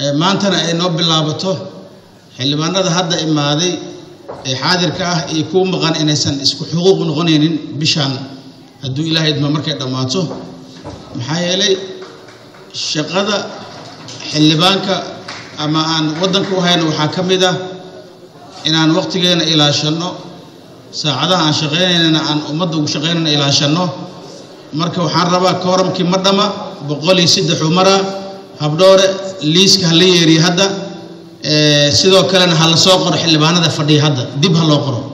maantana ay noo bilaabato xildhibaanada hadda imaaday ee xaadirka ah iyo kuwa maqan inaysan isku xuquuq noqonaynin bishaan hadduu ilaahay idma markay dhammaato maxaa yeelay shaqada xildhibaanka ama aan waddanka u hayno waxaa ka mid ah inaan waqtigeena ilaashanno saacadaha aan shaqaynaynana aan ummadda ugu shaqaynayna ilaashanno marka waxaan rabaa kooramkii ma dhama boqol iyo saddexuu maraa habdhoore liiska ha la yeeriyo hadda sidoo kalena ha la soo qoro xildhibaanada fadhiya hadda dib ha loo qoro